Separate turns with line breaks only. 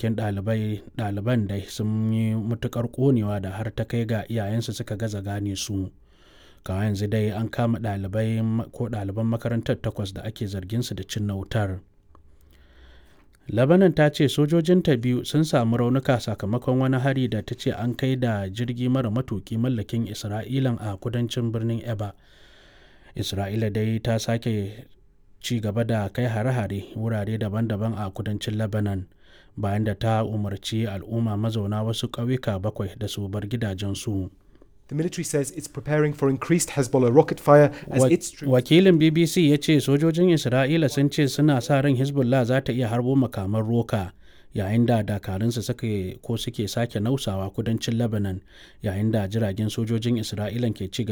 gawarwakin ɗaliban da sun yi matukar ƙonewa da har ta kai ga iyayensu suka gaza gane su kawai yanzu dai an kama ɗalibai ko ɗaliban makarantar takwas da ake zargin su da cinna wutar labanan ta ce sojojinta biyu sun samu raunuka sakamakon wani hari da ta ce an kai da jirgi mara matuki mallakin isra'ilan a kudancin birnin eba isra'ila dai ta sake ci gaba da kai hare-hare wurare daban-daban a kudancin lebanon bayan da ta umarci al'umma mazauna wasu ƙauyuka bakwai da su bar gidajensu.
The military says it's preparing for increased Hezbollah rocket fire as
Wa-
its troops
Wakilin BBC ya ce sojojin Isra'ila sun ce suna sa ran Hezbollah za ta iya harbo makaman roka yayin da dakarunsu suke ko suke sake nausawa kudancin Lebanon yayin da jiragen sojojin Isra'ilan ke ci gaba